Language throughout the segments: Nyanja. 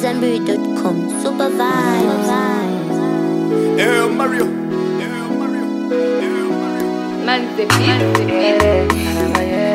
AmadZanbury.com. Super vibes. Eh, Mario. Eh, Mario. Eh, Mario. Man, the beat.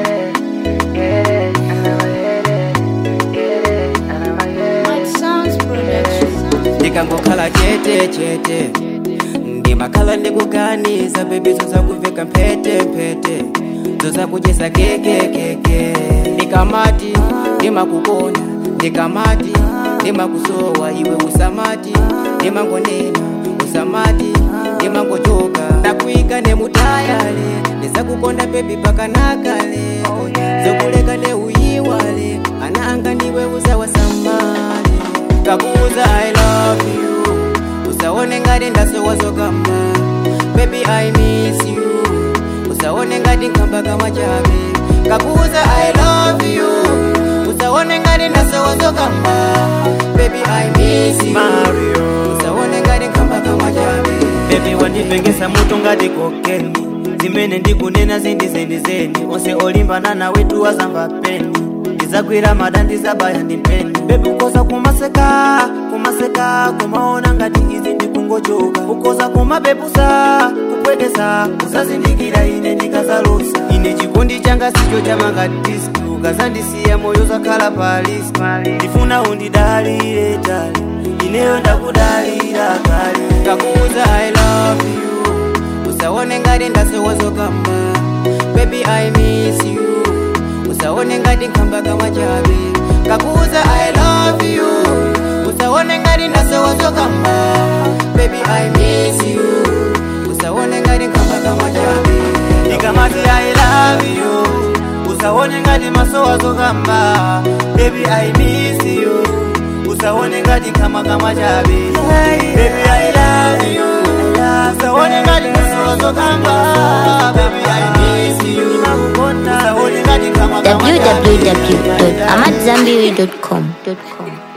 ndikangokhala chete chete ndimakhala ndikuganiza bebi zozakuveka mphete mphete zozakudyesa kekekeke ndikamati ndimakukonda ndikamati ndimakusowa iwe usamati ndimangonena usamati ndimangochoka nakuika nemutayale ndizakukonda bebi pakanakale zokuleka neuyiwale ana anga ndiwe uzawasamale kakuza i love you usaone ngati ndasowazokamba baby i miss you usaone ngati nkamba kama chabe kakuza i love you usaone ngati ndasowazokamba baby i miss you Mario. usaone ngati nkamba kama chabe bebi wandipengesa mutu ngati kokeni zimene ndikunena zindizendizeni onse olimbana nawe tuwazamva peni ndizagwira mada ndizabaya ndi mpeni bebi ukoza kumaseka kumaseka kumaona ngati izi ndikungojoka ukoza kumabepusa kupwekesa usazindikira ine ndikazalusa ine chikondi changa sicho chamangatiski ukazandisiya moyo zakhala paliski ndifuna undidalire tali ineyo ndakudalira kale kakuza i love you usaone ngati ndasowazokamba baby i miss you usaone ngati nkamba kama chabe kakuza i love you usaone ngati ndasowazokamba baby i miss you usaone ngati nkamba kama chabe ndikamati i love you usaone ngati masowazokamba baby i miss you usaone ngati kama kama chabe baby i love you usaone ngati masowazokamba baby i miss you usaone ngati kama kama chabe www.amadzanbury.com.